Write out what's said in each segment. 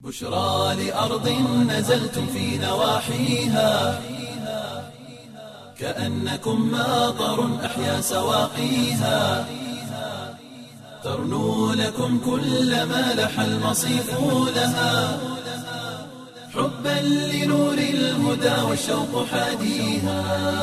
بشرى لأرض نزلتم في نواحيها كأنكم ماطر أحيا سواقيها ترنو لكم كل ما لح المصيف لها حبا لنور الهدى والشوق حاديها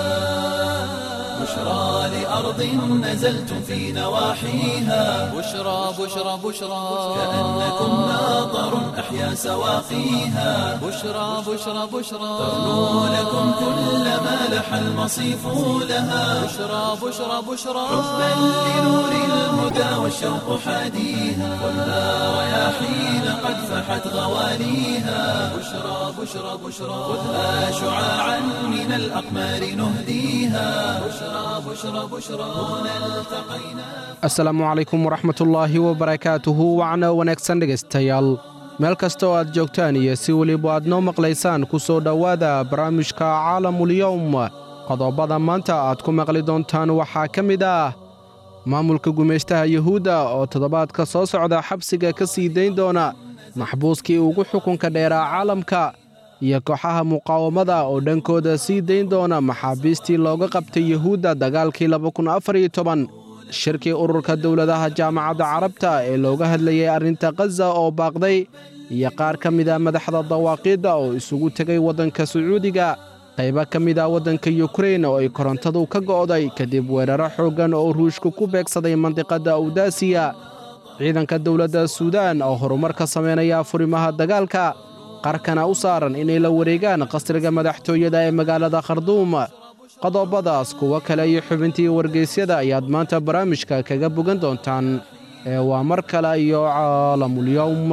بشرى لأرض نزلتم في نواحيها بشرى بشرى بشرى كأنكم ماطر أحيا سواقيها بشرى بشرى بشرى ترنو لكم كل ما لح المصيف لها بشرى بشرى بشرى حبا لنور الهدى والشوق حاديها والنار رياحين قد فحت غواليها بشرى بشرى بشرى خذها شعاعا من الأقمار نهديها بشرى بشرى بشرى هنا التقينا asalaamu calaykum waraxmatullaahi wabarakaatuhu wacna wanaagsan dhegaystayaal meel kasta oo aad joogtaan iyo si weliba aad noo maqlaysaan ku soo dhowaada barnaamijka caalamulyowm qodobada maanta aad ku maqli doontaan waxaa ka mid ah maamulka gumaystaha yuhuudda oo toddobaadka soo socda xabsiga ka sii dayn doona maxbuuskii ugu xukunka dheeraa caalamka iyo kooxaha muqaawamada oo dhankooda sii dayn doona maxaabiistii looga qabtay yuhuudda dagaalkii shirkii ururka dowladaha jaamacadda carabta ee looga hadlayay arrinta khaza oo baaqday iyo qaar ka mida madaxda dawaaqiidda oo isugu tegay waddanka sacuudiga qaybo ka mid a waddanka yukrain oo ay korontadu ka go'day kadib weeraro xooggan oo ruushku ku beegsaday mandiqadda awdaasiya ciidanka dowladda suudaan oo horumar ka samaynaya furimaha dagaalka qarkana u saaran inay la wareegaan qasriga madaxtooyada ee magaalada kharduum qodobadaas kuwo kale iyo xubintii wargeysyada ayaad maanta barnaamijka kaga bogan doontaan ee waa mar kale iyo caalamulyowm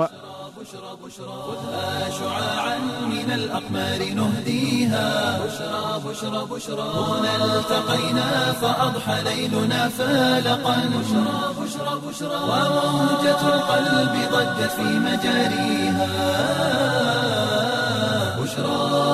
خذها شعاعا من الأقمار نهديها بشرى بشرى بشرى هنا التقينا فأضحى ليلنا فالقا بشرى بشرى بشرى وموجة القلب ضجت في مجاريها بشرى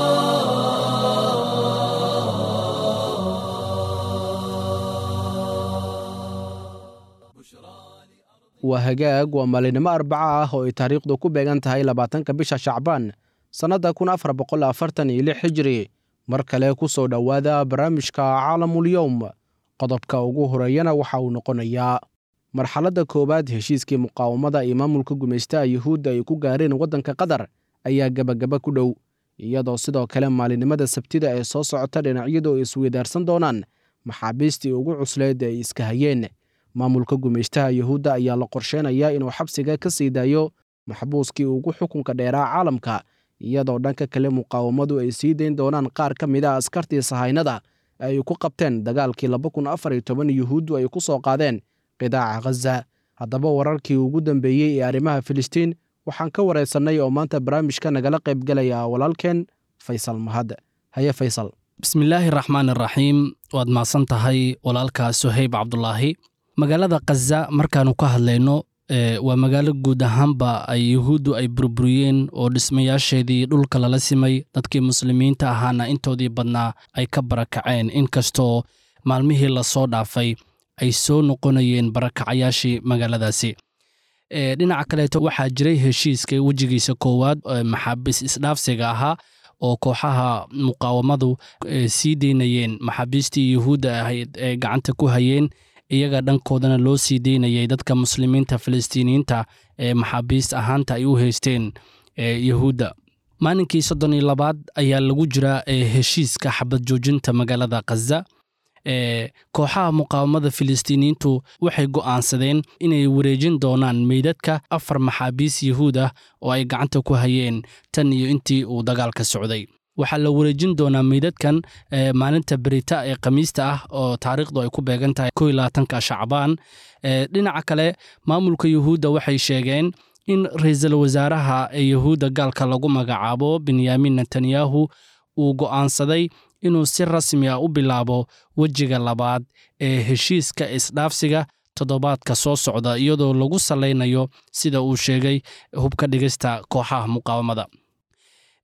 waa hagaag waa maalinimo arbaca ah oo ay taariikhdu ku beegan tahay labaatanka bisha shacbaan sannadda kun afar boqol afartan iyo lix xijiri mar kale ku soo dhowaada barnaamijka caalamulyowm qodobka ugu horeeyana waxa uu noqonayaa marxaladda koowaad heshiiskii muqaawamada iyo maamulka gumaystaha yuhuudda ay ku gaareen waddanka qatar ayaa gebagaba ku dhow iyadoo sidoo kale maalinimada sabtida ee soo socota dhinacyadu ay isweydaarsan doonaan maxaabiistii ugu cusleed ay iska hayeen maamulka gumaystaha yuhuudda ayaa la qorsheynayaa inuu xabsiga ka sii daayo maxbuuskii ugu xukunka dheeraa caalamka iyadoo dhanka kale muqaawamadu ay sii dayn doonaan qaar ka mid a askartii sahaynada ay ku qabteen dagaalkii yuhuuddu ay ku soo qaadeen qidaaca khaza haddaba wararkii ugu dambeeyey ee arrimaha filistiin waxaan ka waraysannay oo maanta barnaamijka nagala qaybgelaya walaalkeen faysal mahad haye faysal bismillaahi raxmaan iraxiim waad mahadsan tahay walaalka suhayb cabdulaahi magaalada khaza markaannu ka hadlayno waa magaalo guud ahaanba ay yuhuuddu ay burburiyeen oo dhismayaasheedii dhulka lala simay dadkii muslimiinta ahaana intoodii badnaa ay ka barakaceen inkastoo maalmihii lasoo dhaafay ay soo noqonayeen barakacayaashii magaaladaasi dhinaca kaleeto waxaa jiray heshiiska wejigiisa koowaad maxaabiis isdhaafsiga ahaa oo kooxaha muqaawamadu sii deynayeen maxaabiistii yuhuudda ahayd ee gacanta ku hayeen iyaga dhankoodana loo sii deynayay dadka muslimiinta falastiiniyiinta ee maxaabiist ahaanta ay u haysteen yuhuudda maalinkii soddon iyo labaad ayaa lagu jiraa heshiiska xabad joojinta magaalada khaza kooxaha muqaawamada filistiiniyiintu waxay go'aansadeen inay wareejin doonaan meydadka afar maxaabiis yuhuud ah oo ay gacanta ku hayeen tan iyo intii uu dagaalka socday waxaa la wareejin doonaa meydadkan maalinta berita ee khamiista ah oo taariikhdu ay ku beegan tahay ko iyo labaatanka shacbaan dhinaca kale maamulka yuhuudda waxay sheegeen in ra-iisul wasaaraha ee yuhuudda gaalka lagu magacaabo benyamin netanyahu uu go'aansaday inuu si rasmi ah u bilaabo wejiga labaad ee heshiiska isdhaafsiga toddobaadka soo socda iyadoo lagu salaynayo sida uu sheegay hubka dhigista kooxaha muqaawamada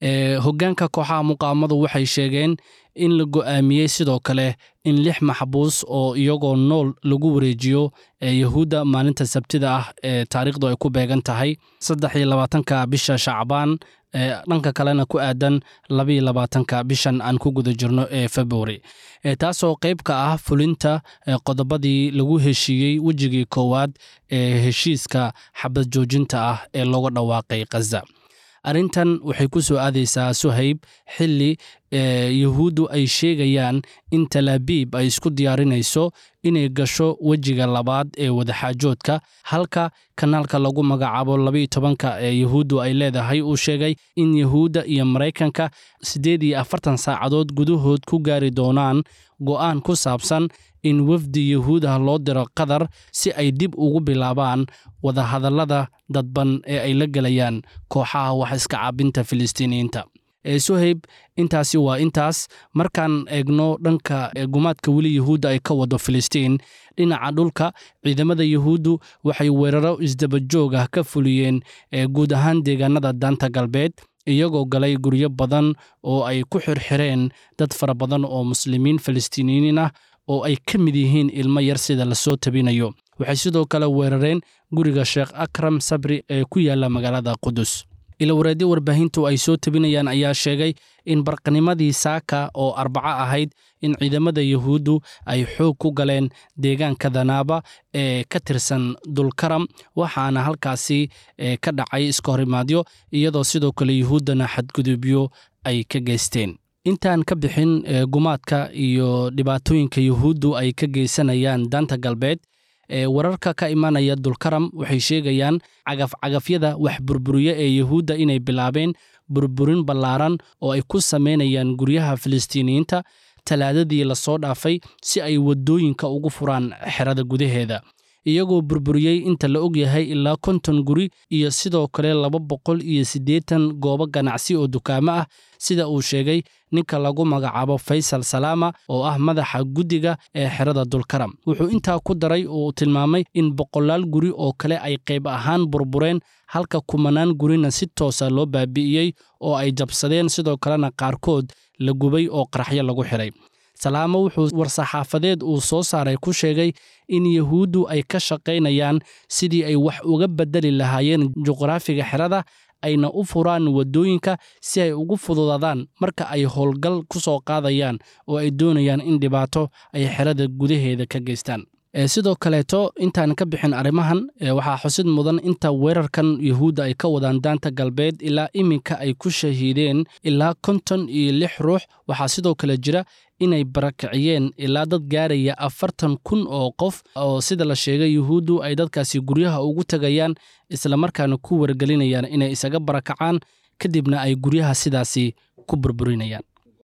hoggaanka kooxaha muqaawamadu waxay sheegeen in la go'aamiyey sidoo kale in lix maxbuus oo iyagoo nool lagu wareejiyo yahuudda maalinta sabtida ah ee taariikhdu ay ku beegan tahay saddex iyo labaatanka bisha shacbaan dhanka kalena ku aadan labaiyo labaatanka bishan aan ku guda jirno ee februari taasoo qayb ka ah fulinta qodobadii lagu heshiiyey wejigii koowaad ee heshiiska xabad joojinta ah ee looga dhawaaqay khaza arrintan waxay ku soo aadaysaa suhayb xilli yahuuddu ay sheegayaan in talaabiib ay isku diyaarinayso inay gasho wejiga labaad ee wadaxaajoodka halka kanaalka lagu magacaabo labaiyo tobanka ee yahuuddu ay leedahay uu sheegay in yahuudda iyo maraykanka siddeed iyo afartan saacadood gudahood ku gaari doonaan go'aan ku saabsan in wafdi yahuud ah loo diro qatar si ay dib ugu bilaabaan wadahadallada dadban ee ay la gelayaan kooxaha wax iska caabinta filistiiniyiinta suhayb intaasi waa intaas markaan eegno dhanka gumaadka weli yahuudda ay ka wado filistiin dhinaca dhulka ciidamada yahuuddu waxay weeraro isdabajoog ah ka fuliyeen guud ahaan deegaanada daanta galbeed iyagoo galay guryo badan oo ay ku xirxireen dad fara badan oo muslimiin filistiiniyiin ah oo ay ka mid yihiin ilmo yar sida lasoo tabinayo waxay sidoo kale weerareen guriga sheekh akram sabri ee ku yaalla magaalada qudus ilawareedyo warbaahintu ay soo tabinayaan ayaa sheegay in barqanimadii saaka oo arbaco ahayd in ciidamada yahuuddu ay xoog ku galeen deegaanka danaaba ee ka tirsan dulkaram waxaana halkaasi ka dhacay iska horimaadyo iyadoo sidoo kale yuhuuddana xadgudubyo ay ka geysteen intaan ka bixin gumaadka iyo dhibaatooyinka yuhuuddu ay ka geysanayaan daanta galbeed wararka ka imanaya dulkaram waxay sheegayaan cagafcagafyada wax burburiye ee yuhuudda inay bilaabeen burburin ballaaran oo ay ku samaynayaan guryaha filistiiniyiinta talaadadii lasoo dhaafay si ay waddooyinka ugu furaan xerada gudaheeda iyagoo burburiyey inta la og yahay ilaa konton guri iyo sidoo kale laba boqol iyo siddeetan goobo ganacsi oo dukaamo ah sida uu sheegay ninka lagu magacaabo faysal salaama oo ah madaxa guddiga ee xerada dulkaram wuxuu intaa ku daray oo uu tilmaamay in boqolaal guri oo kale ay qayb ahaan burbureen halka kumanaan gurina si toosa loo baabi'iyey oo ay jabsadeen sidoo kalena qaarkood la gubay oo qaraxyo lagu xidhay salaamo wuxuu war-saxaafadeed uu soo saaray ku sheegay in yahuuddu ay ka shaqaynayaan sidii ay wax uga beddeli lahaayeen juqraafiga xerada ayna u furaan waddooyinka si ay ugu fududaadaan marka ay howlgal ku soo qaadayaan oo ay doonayaan in dhibaato ay xerada gudaheeda ka geystaan sidoo kaleeto intaan ka bixin arrimahan waxaa xusid mudan inta weerarkan yahuudda ay ka wadaan daanta galbeed ilaa iminka ay ku shahiideen ilaa konton iyo lix ruux waxaa sidoo kale jira inay barakiciyeen ilaa dad gaaraya afartan kun oo qof oo sida la sheegay yuhuuddu ay dadkaasi guryaha ugu tegayaan islamarkaana ku wargelinayaan inay isaga barakacaan kadibna ay guryaha sidaasi ku burburinayaan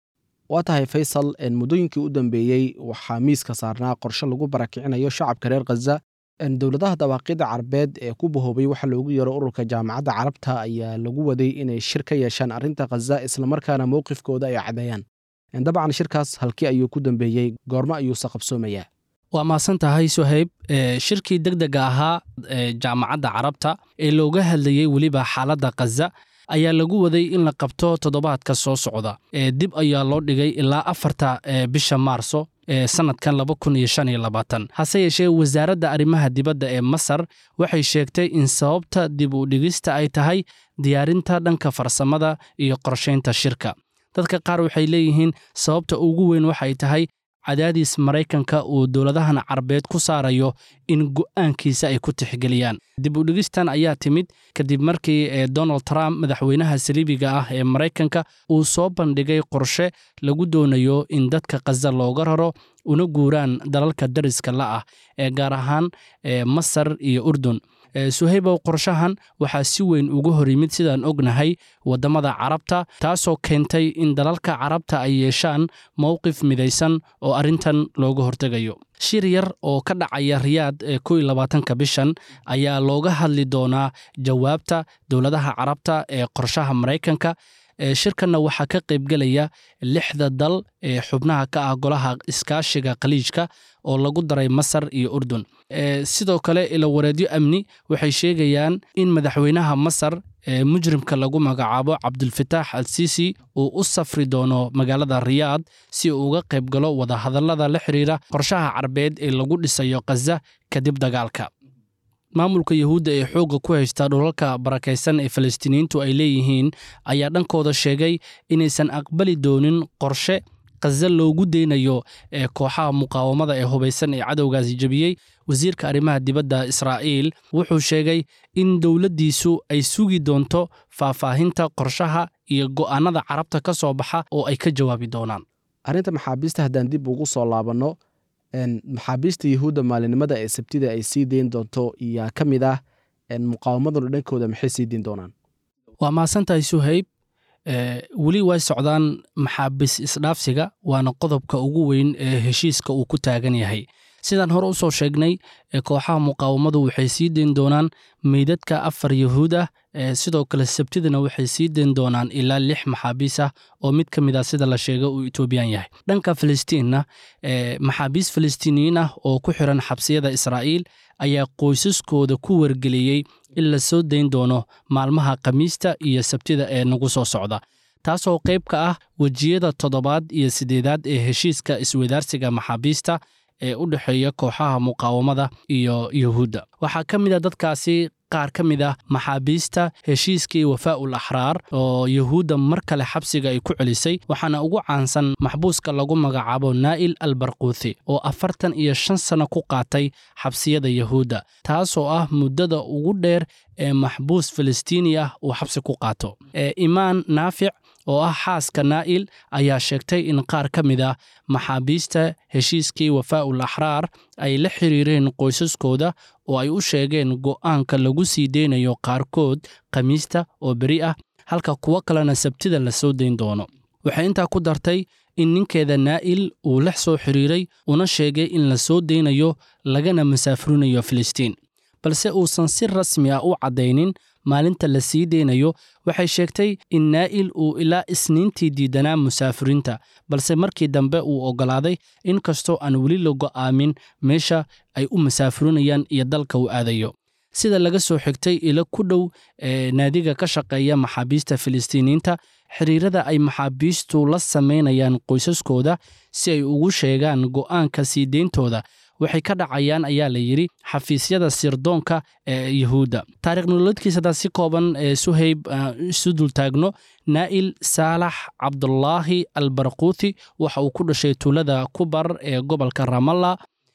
waa tahay faysal muddooyinkii u dambeeyey waxaa miiska saarnaa qorshe lagu barakicinayo shacabka reer khaza dowladaha dawaaqida carabeed ee ku bahoobay waxa loogu yeero ururka jaamacadda carabta ayaa lagu waday inay shir ka yeeshaan arrinta khaza islamarkaana mowqifkooda ay caddeeyaan dabcan shirkaas halkii ayuu ku dambeeyey goormo ayuuse qabsoomayaa waa mahadsan tahay suhayb shirkii deg dega ahaa ee jaamacadda carabta ee looga hadlayey weliba xaaladda khaza ayaa lagu waday in la qabto toddobaadka soo socda dib ayaa loo dhigay ilaa afarta bisha maarso ee sannadkan laba kun iyo shan iyo labaatan hase yeeshee wasaaradda arrimaha dibadda ee masar waxay sheegtay in sababta dib u dhigista ay tahay diyaarinta dhanka farsamada iyo qorshaynta shirka dadka qaar waxay leeyihiin sababta ugu weyn waxay tahay cadaadis maraykanka uu dowladahan carabeed ku saarayo in go'aankiisa ay ku tixgeliyaan dib u dhigistan ayaa timid kadib markii donald trump madaxweynaha saliibiga ah ee maraykanka uu soo bandhigay qorshe lagu doonayo in dadka khaza looga raro una guuraan dalalka dariska la ah ee gaar ahaan masar iyo urdun suhaybow qorshahan waxaa si weyn uga hor yimid sidaan ognahay waddamada carabta taasoo keentay in dalalka carabta ay yeeshaan mowqif midaysan oo arrintan looga hortegayo shir yar oo ka dhacaya riyaad ee ko iyo labaatanka bishan ayaa looga hadli doonaa jawaabta dowladaha carabta ee qorshaha maraykanka shirkanna waxaa ka qaybgelaya lixda dal ee xubnaha ka ah golaha iskaashiga khaliijka oo lagu daray masar iyo urdun sidoo kale ilawareedyo amni waxay sheegayaan in madaxweynaha masar ee mujrimka lagu magacaabo cabdulfataax al siisi uu u safri doono magaalada riyaad si uu uga qayb galo wadahadallada la xidhiira qorshaha carbeed ee lagu dhisayo khaza kadib dagaalka maamulka yuhuudda ee xoogga ku haysta dhulalka barakaysan ee falastiiniyiintu ay leeyihiin ayaa dhankooda sheegay inaysan aqbali doonin qorshe khaza loogu deynayo ee kooxaha muqaawamada ee hubaysan ee cadowgaasi jebiyey wasiirka arrimaha dibadda israa'iil wuxuu sheegay in dowladdiisu ay sugi doonto faahfaahinta qorshaha iyo go'aannada carabta ka soo baxa oo ay ka jawaabi doonaan arrinta maxaabiista haddaan dib ugu soo laabanno maxaabiista yuhuudda maalinimada ee sabtida ay sii deyn doonto iyaa ka mid ah muqaawamaduna dhankooda maxay sii deyn doonaan waa mahadsantahay suhayb weli way socdaan maxaabiis isdhaafsiga waana qodobka ugu weyn ee heshiiska uu ku taagan yahay sidaan hore u soo sheegnay kooxaha muqaawamadu waxay sii deyn doonaan meydadka afar yuhuud ah sidoo kale sabtidana waxay sii deyn doonaan ilaa lix maxaabiis ah oo mid ka mid ah sida la sheega uu etoobiyaan yahay dhanka falastiinna maxaabiis falastiiniyiin ah oo ku xiran xabsiyada israa'iil ayaa qoysaskooda ku wargeliyey in la soo dayn doono maalmaha khamiista iyo sabtida ee nagu soo socda taasoo qayb ka ah wejiyada toddobaad iyo siddeedaad ee heshiiska iswadaarsiga maxaabiista ee u dhexeeya kooxaha muqaawamada iyo yuhuudda waxaa ka mid a dadkaasi qaar ka mid ah maxaabiista heshiiskii wafaa'ul axraar oo yuhuudda mar kale xabsiga ay ku celisay waxaana ugu caansan maxbuuska lagu magacaabo naa'il al barquuthi oo afartan iyo shan sanno ku qaatay xabsiyada yuhuudda taasoo ah muddada ugu dheer ee maxbuus falastiini ah uu xabsi ku qaato imaan naafic oo ah xaaska naa'il ayaa sheegtay in qaar ka mid ah maxaabiista heshiiskii wafaa'ul axraar ay la xiriireen qoysaskooda oo ay u sheegeen go'aanka lagu sii deynayo qaarkood khamiista oo beri ah halka kuwo kalena sabtida la soo dayn doono waxay intaa ku dartay in ninkeeda naa'il uu la soo xiriiray una sheegay in la soo deynayo lagana masaafurinayo filistiin balse uusan si rasmi ah u caddaynin maalinta la sii deynayo waxay sheegtay in naa'il uu ilaa isniintii diidanaa musaafiriinta balse markii dambe uu oggolaaday in kastoo aan weli la go'aamin meesha ay u masaafurinayaan iyo dalka uu aadayo sida laga soo xigtay ilo ku dhow ee naadiga ka shaqeeya maxaabiista filistiiniyiinta xiriirada ay maxaabiistu la samaynayaan qoysaskooda si ay ugu sheegaan go'aanka sii deyntooda waxay ka dhacayaan ayaa la yidhi xafiisyada sirdoonka ee yuhuudda taarikh nololeedkiisa haddaan si kooban ee suhayb isu dultaagno naa'il saalax cabdulaahi al barquuthi waxa uu ku dhashay tuulada kubar ee gobolka ramalla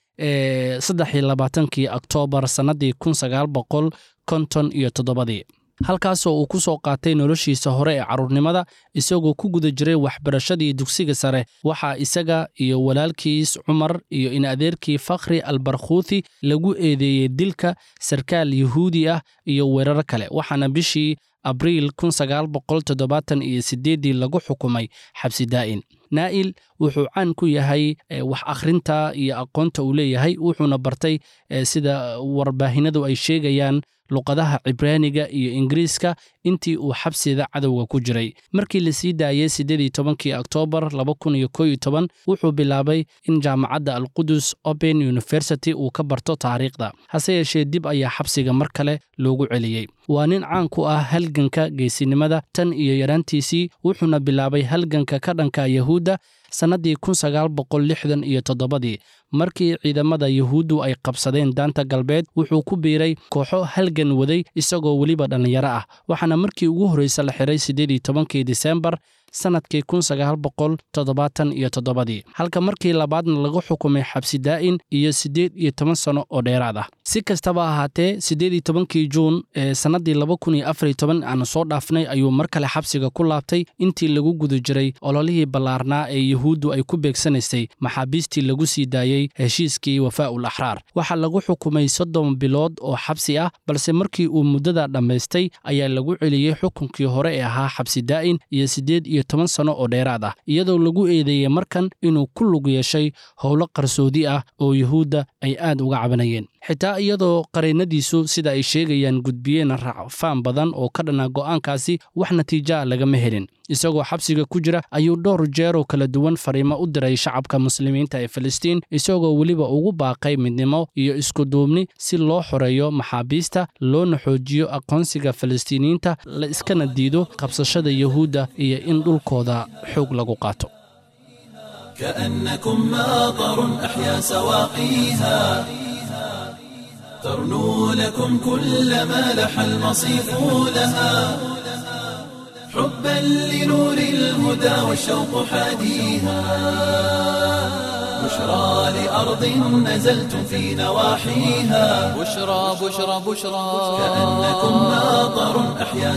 ee saddex iyo labaatankii oktoobar sannaddii kun sagaal boqol konton iyo toddobadii halkaasoo uu ku soo qaatay noloshiisa hore ee carruurnimada isagoo ku guda jiray waxbarashadii dugsiga sare waxaa isaga iyo walaalkiis cumar iyo in adeerkii fakhri al barkhuuthi lagu eedeeyey dilka sarkaal yuhuudi ah iyo weerar kale waxaana bishii abriil kun sagaal boqol toddobaatan iyo siddeeddii lagu xukumay xabsi daa'in naa'il wuxuu caan ku yahay wax akhrinta iyo aqoonta uu leeyahay wuxuuna bartay sida warbaahinadu ay sheegayaan luqadaha cibraaniga iyo ingiriiska intii uu xabsida cadowga ku jiray markii la sii daayey siddeedii tobankii oktoobar laba kun iyo koo iyo toban wuxuu bilaabay in jaamacadda alqudus open university uu ka barto taariikhda hase yeeshee dib ayaa xabsiga mar kale loogu celiyey waa nin caan ku ah halganka geesinimada tan iyo yaraantiisii wuxuuna bilaabay halganka ka dhanka yahuudda sannaddii kun sagaal boqol lixdan iyo toddobadii markii ciidamada yuhuuddu ay qabsadeen daanta galbeed wuxuu ku biiray kooxo halgan waday isagoo weliba dhallinyaro ah waxaana markii ugu horraysa la xiray siddeedii tobankii disembar sannadkii kun sagaal boqol toddobaatan iyo toddobadii halka markii labaadna lagu xukumay xabsi daa'in iyo siddeed iyo toban sanno oo dheeraad ah si kastaba ahaatee siddeed iyo tobankii juun ee sannaddii laba kun iyo afar iyo toban aanu soo dhaafnay ayuu mar kale xabsiga ku laabtay intii lagu guda jiray ololihii ballaarnaa ee yuhuuddu ay ku beegsanaysay maxaabiistii lagu sii daayey heshiiskii wafaa'ul axraar waxaa lagu xukumay soddon bilood oo xabsi ah balse markii uu muddada dhammaystay ayaa lagu celiyey xukunkii hore ee ahaa xabsi daa'in iyo siddeed iyo toban sanno oo dheeraad ah iyadoo lagu eedeeyey markan inuu ku lug yeeshay howlo qarsoodi ah oo yuhuudda ay aad uga cabanayeen xitaa iyadoo qaraynadiisu sida ay sheegayaan gudbiyeen racfaan badan oo ka dhana go'aankaasi wax natiijaa lagama helin isagoo xabsiga ku jira ayuu dhowr jeeroo kala duwan fariimo u diray shacabka muslimiinta ee filistiin isagoo weliba ugu baaqay midnimo iyo iskuduubni si loo xoreeyo maxaabiista loona xoojiyo aqoonsiga falastiiniyiinta la iskana diido qabsashada yuhuudda iyo in dhulkooda xoog lagu qaato كأنكم ماطر أحيا سواقيها ترنو لكم كل ما لح المصيف لها حبا لنور الهدى والشوق حاديها بشرى لأرض نزلتم في نواحيها بشرى بشرى بشرى كأنكم ماطر أحيا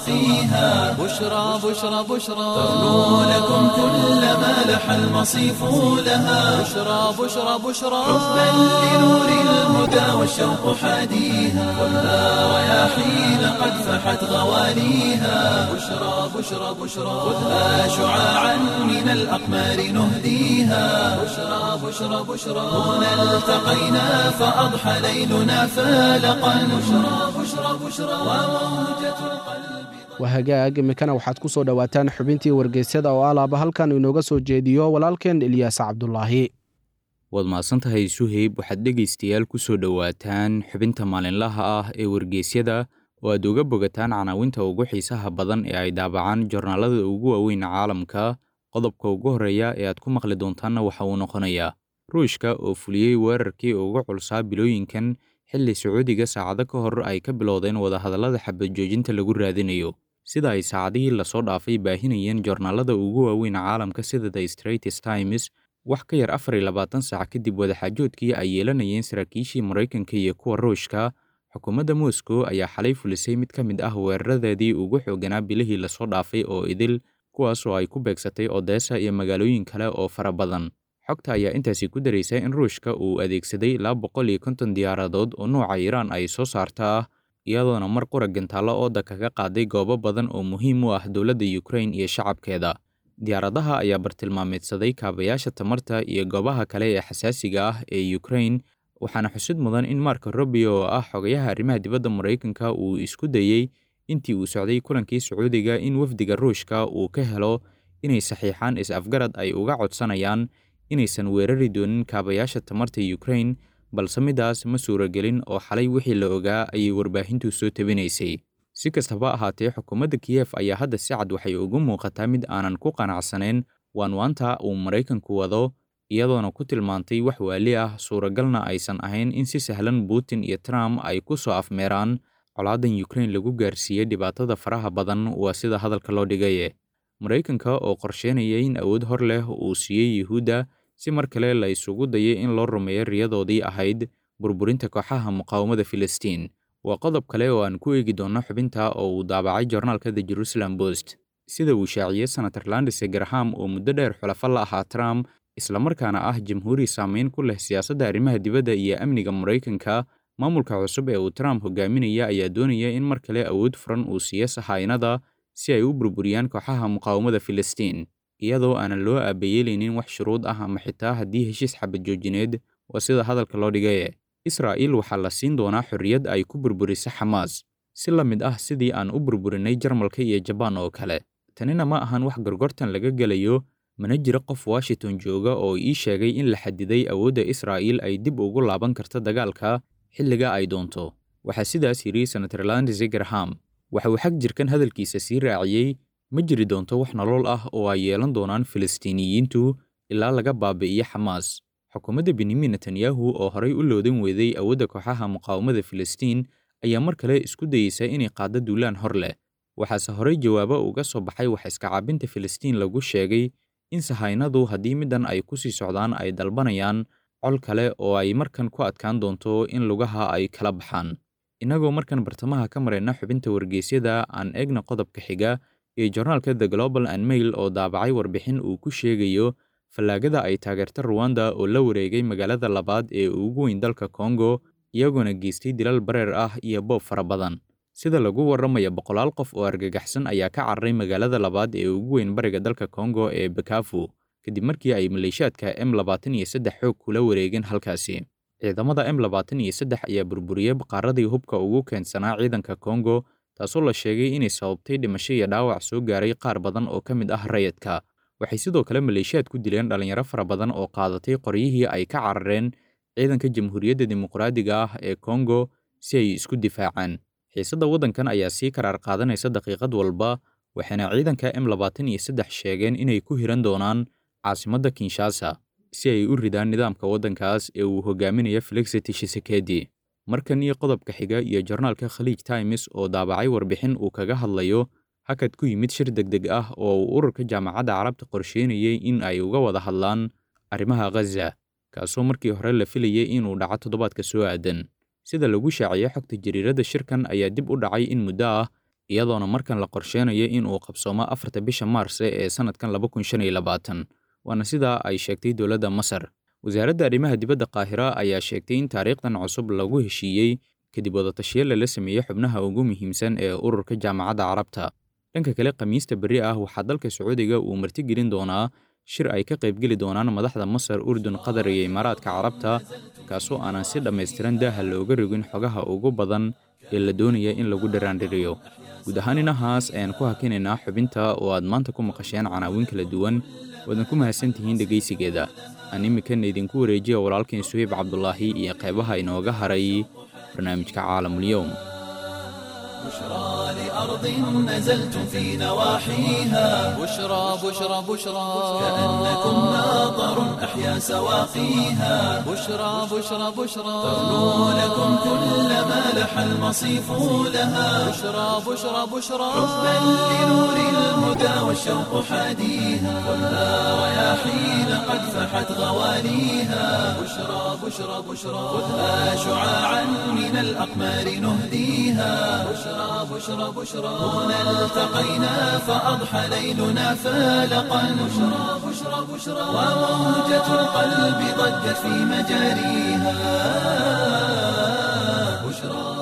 سواقيها بشرى بشرى بشرى ترنو لكم كل ما لح المصيف لها بشرى بشرى بشرى حبا لنور الهدى والشوق حاديها خذها رياحين قد فحت غواليها بشرى بشرى بشرى خذها شعاعا من الأقمار نهديها بشرى بشرى بشرى هنا التقينا فأضحى ليلنا فالقا بشرى بشرى بشرى وموجة القلب waa hagaag imikana waxaad ku soo dhowaataan xubintii wargeysyada oo alaaba halkan inooga soo jeediyo walaalkeen ilyaas cabdulaahi waad mahadsantahay suheyb waxaad dhegaystayaal ku soo dhowaataan xubinta maalinlaha ah ee wargeysyada oo aad uga bogataan canaawinta ugu xiisaha badan ee ay daabacaan jornaalada ugu waaweyn caalamka qodobka ugu horreeya ee aad ku maqli doontaanna waxa uu noqonayaa ruushka oo fuliyey weerarkii ugu culsaa bilooyinkan xilli sacuudiga saacado ka hor ay ka bilowdeen wadahadallada xabadjoojinta lagu raadinayo sida ay saacadihii lasoo dhaafay baahinayeen joornaalada ugu waaweyn caalamka sida the straits times wax ka yar afar iyo labaatan saac kadib wadaxaajoodkii ay yeelanayeen saraakiishii maraykanka iyo kuwa ruushka xukuumadda moscow ayaa xalay fulisay mid ka mid ah weeraradeedii ugu xooganaa bilihii lasoo dhaafay oo idil kuwaas oo ay ku beegsatay odessa iyo magaalooyin kale oo fara badan xogta ayaa intaasi ku daraysa in ruushka uu adeegsaday ilaa boqol iyo konton diyaaradood oo nuuca iiraan ay soo saarta ah iyadoona mar qura gantaallo ooda kaga qaaday goobo badan oo muhiim u ah dowladda ukrain iyo shacabkeeda diyaaradaha ayaa bartilmaameedsaday kaabayaasha tamarta iyo goobaha kale ee xasaasiga ah ee ukrain waxaana xusid mudan in marko robio oo ah xogayaha arrimaha dibadda maraykanka uu isku dayey intii uu socday kulankii sacuudiga in wafdiga ruushka uu ka helo inay saxiixaan is-afgarad ay uga codsanayaan inaysan weerari doonin kaabayaasha tamarta ukrain balse midaas ma suuragelin oo xalay wixii la ogaa ayay warbaahintu soo tabinaysay si kastaba ahaatee xukuumadda kiyef ayaa hadda si cad waxay ugu muuqataa mid aanan ku qanacsanayn waanwaanta uu maraykanku wado iyadoona ku tilmaantay wax waali ah suuragalna aysan ahayn in si sahlan putin iyo trump ay ku soo afmeeraan colaadan ukrain lagu gaarsiiyey dhibaatada faraha badan waa sida hadalka loo dhigaye maraykanka oo qorsheynaya in awood hor leh uu siiyey yuhuudda si mar kale la isugu dayay in loo rumeeyo riyadoodii ahayd burburinta kooxaha muqaawamada filistiin waa qodob kale oo aan ku eegi doonno xubinta oo uu daabacay joornaalka the jerusalem post sida uu shaaciyey senator landise graham oo muddo dheer xulafo la ahaa trump islamarkaana ah jamhuuri saameyn ku leh siyaasadda arrimaha dibadda iyo amniga maraykanka maamulka cusub ee uu trump hogaaminaya ayaa doonaya in mar kale awood furan uu siiyo sahaynada si ay u burburiyaan kooxaha muqaawamada filistiin iyadoo aanan loo aabayeelaynin wax shuruud ah ama xitaa haddii heshiis xabad joojineed waa sida hadalka loo dhigaye israa'iil waxaa la siin doonaa xorriyad ay ku burburiso xamaas si la mid ah sidii aan u burburinay jarmalka iyo jabaan oo kale tanina ma ahan wax gorgortan laga gelayo mana jiro qof washington jooga oo ii sheegay in la xadiday awoodda israa'iil ay dib ugu laaban karto dagaalka xilliga ay doonto waxaa sidaas yidhi senator landise graham waxa uu xag jirkan hadalkiisa sii raaciyey ma jiri doonto wax nolol ah oo ay yeelan doonaan filistiiniyiintu ilaa laga baabi'iyo xamaas xukuumadda benyamin netanyahu oo horay u loodan weeday awoodda kooxaha muqaawamada filistiin ayaa mar kale isku dayeysa inay qaaddo duulaan hor leh waxaase horey jawaabo uga soo baxay wax iska caabinta filistiin lagu sheegay in sahaynadu haddii middan ay ku sii socdaan ay dalbanayaan col kale oo ay markan ku adkaan doonto in lugaha ay kala baxaan innagoo markan bartamaha ka marayna xubinta wargeysyada aan eegna qodobka xiga ee joornaalka the global and mail oo daabacay warbixin uu ku sheegayo fallaagada ay taageerta ruwanda oo la wareegay magaalada labaad ee ugu weyn dalka kongo iyagoona geystay dilal bareer ah iyo boob fara badan sida lagu warramaya boqolaal qof oo argagaxsan ayaa ka cararay magaalada labaad ee ugu weyn bariga dalka kongo ee bakafu kadib markii ay maleeshiyaadka m labaatan iyo saddex xoog kula wareegeen halkaasi ciidamada m labaatan iyo saddex ayaa burburiyey baqaaradii hubka ugu keensanaa ciidanka kongo taasoo la sheegay inay sababtay dhimasho iyo dhaawac soo gaaray qaar badan oo ka mid ah rayadka waxay sidoo kale maleeshiyaad ku dileen dhallinyaro fara badan oo qaadatay qoryihii ay ka carareen ciidanka jamhuuriyadda dimuqraadiga ah ee kongo si ay isku difaacaan xiisadda waddankan ayaa sii karaar qaadanaysa daqiiqad walba waxayna ciidanka m labaatan iyo saddex sheegeen inay ku hiran doonaan caasimadda kinshasa si ay u ridaan nidaamka waddankaas ee uu hogaaminayo felixi tshisekedi markan iyo qodobka xiga iyo jornaalka khaliij times oo daabacay warbixin uu kaga hadlayo hakad ku yimid shir degdeg ah oo uu ururka jaamacadda carabta qorsheynayay in ay uga wada hadlaan arrimaha ghaza kaasoo markii hore la filayay inuu dhaco toddobaadka soo aadan sida lagu shaaciyey xogta jariiradda shirkan ayaa dib u dhacay in muddo ah iyadoona markan la qorsheenayo in uu qabsoomo afarta bisha maarse ee sannadkan laba kun shan iyo labaatan waana sidaa ay sheegtay dowladda masar wasaaradda arrimaha dibadda qaahira ayaa sheegtay in taariikhdan cusub lagu heshiiyey kadib wadatashiyo lala sameeyey xubnaha ugu muhiimsan ee ururka jaamacadda carabta dhanka kale khamiista berri ah waxaa dalka sacuudiga uu martigelin doonaa shir ay ka qaybgeli doonaan madaxda masar urdun qatar iyo imaaraadka carabta kaasoo aanan si dhammaystiran daaha looga rogin xogaha ugu badan ee la doonaya in lagu dharaandhiriyo guud ahaan inahaas ayaan ku hakinaynaa xubinta oo aad maanta ku maqasheen canaawin kala duwan waadan ku mahadsan tihiin dhegaysigeeda aan iminkana idinku wareejiya walaalkeen suheyb cabdulaahi iyo qeybaha inooga haray barnaamijka caalamulyoum بشرى لأرض نزلتم في نواحيها بشرى بشرى بشرى كأنكم ناظر أحيا سواقيها بشرى بشرى بشرى تغنو لكم كل ما لح المصيف لها بشرى بشرى بشرى حبا لنور الهدى والشوق حاديها خذها رياحين قد فحت غواليها بشرى بشرى بشرى خذها شعاعا من الأقمار نهديها بشرى بشرى بشرى هنا التقينا فأضحى ليلنا فالقا بشرى بشرى بشرى وموجة القلب ضجت في مجاريها بشرى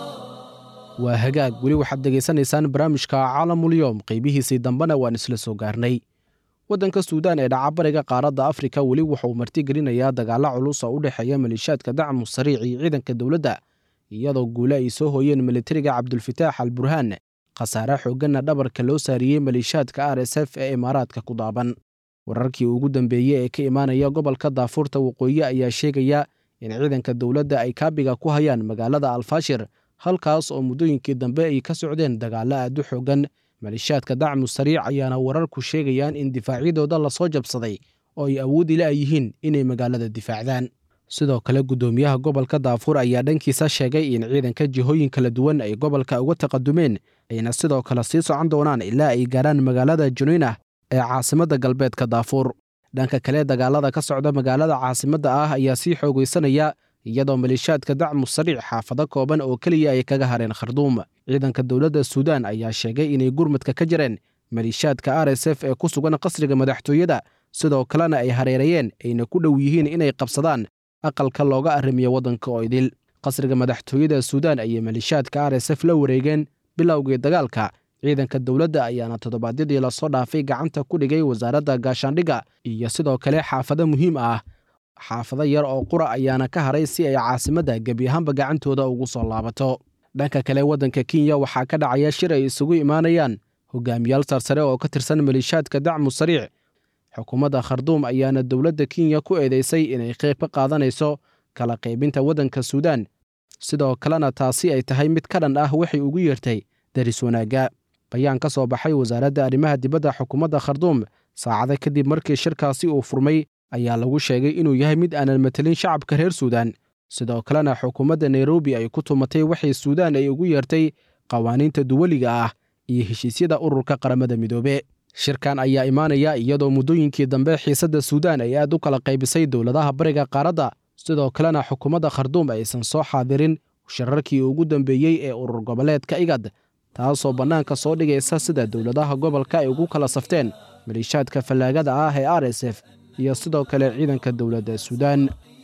waa hagaag weli waxaad degaysanaysaan barnaamijka caalamulyoom qaybihiisii dambena waan isla soo gaarnay waddanka suudaan ee dhacabariga qaaradda afrika weli wuxauu martigelinayaa dagaalla culus oo u dhexeeya maleeshiyaadka dacmu sariic iyo ciidanka dowladda iyadoo guule ay soo hooyeen militariga cabdulfataax al burhaan khasaare xoogganna dhabarka loo saariyey maleeshiyaadka r s f ee imaaraadka ku daaban wararkii ugu dambeeyey ee ka imaanaya gobolka daafuurta waqooyi ayaa sheegaya in ciidanka dowladda ay kaabiga ku hayaan magaalada alfaashir halkaas oo muddooyinkii dambe ay ka socdeen dagaallo aad u xoogan maleeshiyaadka dacmu sariic ayaana wararku sheegayaan in difaacyadooda lasoo jabsaday oo ay awoodi la yihiin inay magaalada difaacdaan sidoo kale guddoomiyaha gobolka daafuur ayaa dhankiisa sheegay in ciidanka jihooyin kala duwan ay gobolka uga taqadumeen ayna sidoo kale sii socon doonaan ilaa ay gaaraan magaalada juniinah ee caasimadda galbeedka daafuur dhanka kale dagaalada ka socda magaalada caasimadda ah ayaa sii xoogaysanaya iyadoo maleeshiyaadka dacmu sariic xaafado kooban oo keliya ay kaga hareen kharduum ciidanka dowladda suudaan ayaa sheegay inay gurmadka ka jireen maleeshiyaadka r s f ee ku sugan qasriga madaxtooyada sidoo kalena ay hareerayeen ayna ku dhow yihiin inay qabsadaan aqalka looga arrimiyo waddanka oo idil qasriga madaxtooyada suudaan ayay maleeshiyaadka r s f la wareegeen bilowgii dagaalka ciidanka dowladda ayaana toddobaadyadii lasoo dhaafay gacanta ku dhigay wasaaradda gaashaandhigga iyo sidoo kale xaafado muhiim ah xaafado yar oo qura ayaana ka haray si ay caasimadda gebi ahaanba gacantooda ugu soo laabato dhanka kale waddanka kenya waxaa ka dhacaya shir ay isugu imaanayaan hogaamiyaal sarsare oo ka tirsan maleeshiyaadka dacmu sariic xukuumadda kharduum ayaana dowladda kenya ku eedeysay inay qayb ka qaadanayso kala qaybinta waddanka suudaan sidoo kalena taasi ay tahay mid ka dhan ah waxay ugu yeertay daris wanaagga bayaan ka soo baxay wasaaradda arrimaha dibadda xukuumadda kharduum saacado kadib markii shirkaasi uu furmay ayaa lagu sheegay inuu yahay mid aanan matelin shacabka reer suudaan sidoo kalena xukuumadda nairobi ay ku tumatay waxay suudaan ay ugu yeertay qawaaniinta duwaliga ah iyo heshiisyada ururka qaramada midoobe shirkan ayaa imaanaya iyadoo muddooyinkii dambe xiisadda suudaan ay aad u kala qaybisay dowladaha bariga qaaradda sidoo kalena xukuumadda kharduum aysan soo xaadirin shirarkii ugu dambeeyey ee urur goboleedka igad taasoo bannaanka soo dhigaysa sida dowladaha gobolka ay ugu kala safteen maleeshiyaadka fallaagada ah ee r s f iyo sidoo kale ciidanka dowladda suudaan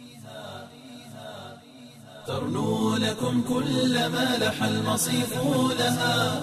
ترنو لكم كل ما لح المصيف لها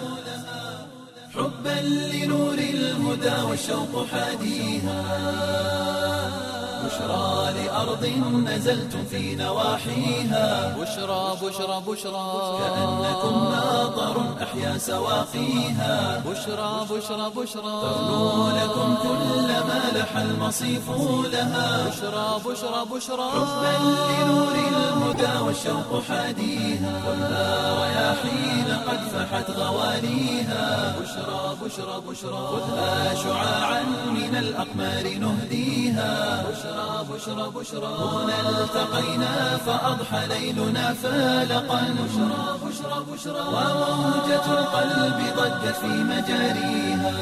حبا لنور الهدى والشوق حاديها بشرى لأرض نزلتم في نواحيها بشرى بشرى بشرى كأنكم ماطر أحيا سواقيها بشرى بشرى بشرى ترنو لكم كل ما لح المصيف لها بشرى بشرى بشرى حبا لنور الهدى والشوق حاديها خذها رياحين قد فحت غواليها بشرى بشرى بشرى خذها شعاعا من الأقمار نهديها بشرى بشرى بشرى هنا التقينا فأضحى ليلنا فالقا بشرى بشرى بشرى وموجة القلب ضجت في مجاريها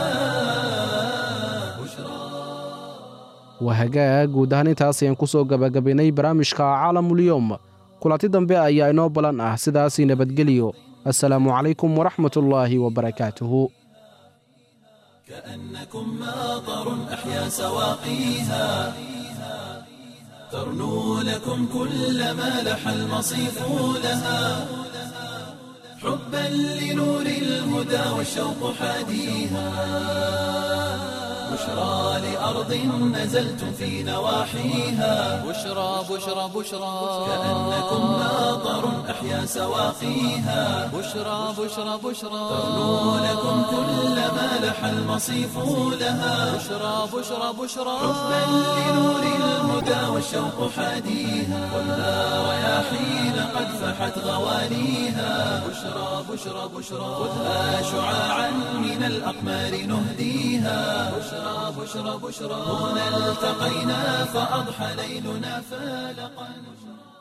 بشرى waa hagaag guud ahaan intaas ayaan ku soo gabagabaynay barnaamijka caalamulyoom kulanti dambe ayaa inoo balan ah sidaasii nabadgeliyo assalaamu calaykum waraxmatullaahi wabarakaatuhu كأنكم ماطر أحيا سواقيها ترنو لكم كل ما لح المصيف لها حبا لنور الهدى والشوق حاديها بشرى لأرض نزلتم في نواحيها بشرى بشرى بشرى كأنكم ماطر أحيا سواقيها بشرى بشرى بشرى ترنو لكم كل ما لح المصيف لها بشرى بشرى بشرى حبا لنور الهدى والشوق حاديها خذها رياحين قد فحت غواليها بشرى بشرى بشرى خذها شعاعا من الأقمار نهديها بشرى بشرى بشرى هنا التقينا فأضحى ليلنا فالقا